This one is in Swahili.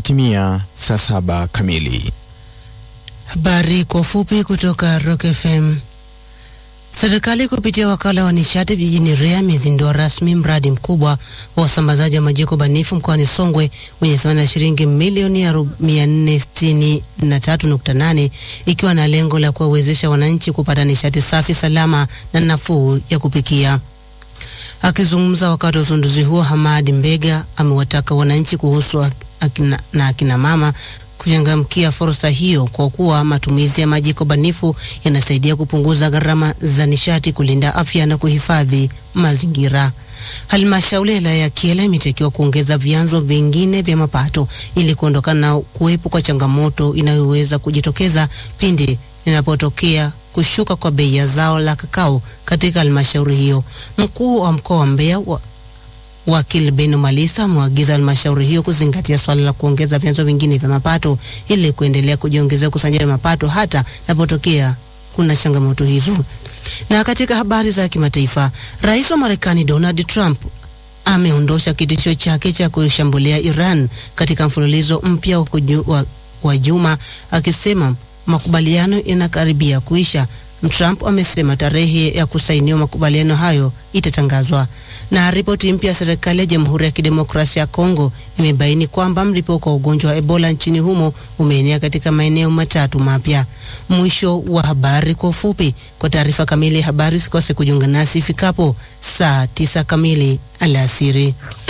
Imetimia saa saba kamili. Habari kwa ufupi kutoka Rock FM. Serikali kupitia wakala wa nishati vijijini REA imezindua rasmi mradi mkubwa wa usambazaji wa majiko banifu mkoani Songwe wenye thamani ya shilingi milioni 463.8 ikiwa na lengo la kuwawezesha wananchi kupata nishati safi, salama na nafuu ya kupikia. Akizungumza wakati wa uzinduzi huo, Hamadi Mbega amewataka wananchi kuhusu akina, na akina mama kuchangamkia fursa hiyo kwa kuwa matumizi ya majiko banifu yanasaidia kupunguza gharama za nishati, kulinda afya na kuhifadhi mazingira. Halmashauri ya wilaya ya Kyela imetakiwa kuongeza vyanzo vingine vya mapato ili kuondokana na kuwepo kwa changamoto inayoweza kujitokeza pindi inapotokea kushuka kwa bei ya zao la kakao katika halmashauri hiyo. Mkuu wa mkoa wa Mbeya wa Wakili Beno Malisa amewaagiza halmashauri hiyo kuzingatia swala la kuongeza vyanzo vingine vya mapato ili kuendelea kujiongezea ukusanyaji wa mapato hata inapotokea kuna changamoto hizo. Na katika habari za kimataifa, rais wa Marekani Donald Trump ameondosha kitisho chake cha kushambulia Iran katika mfululizo mpya wa, wa, wa juma akisema makubaliano yanakaribia kuisha. Trump amesema tarehe ya kusainiwa makubaliano hayo itatangazwa. Na ripoti mpya ya serikali ya Jamhuri ya Kidemokrasia ya Kongo imebaini kwamba mlipuko wa ugonjwa wa Ebola nchini humo umeenea katika maeneo matatu mapya. Mwisho wa habari kwa ufupi. Kwa taarifa kamili ya habari, sikose kujiunga nasi ifikapo saa tisa kamili alasiri.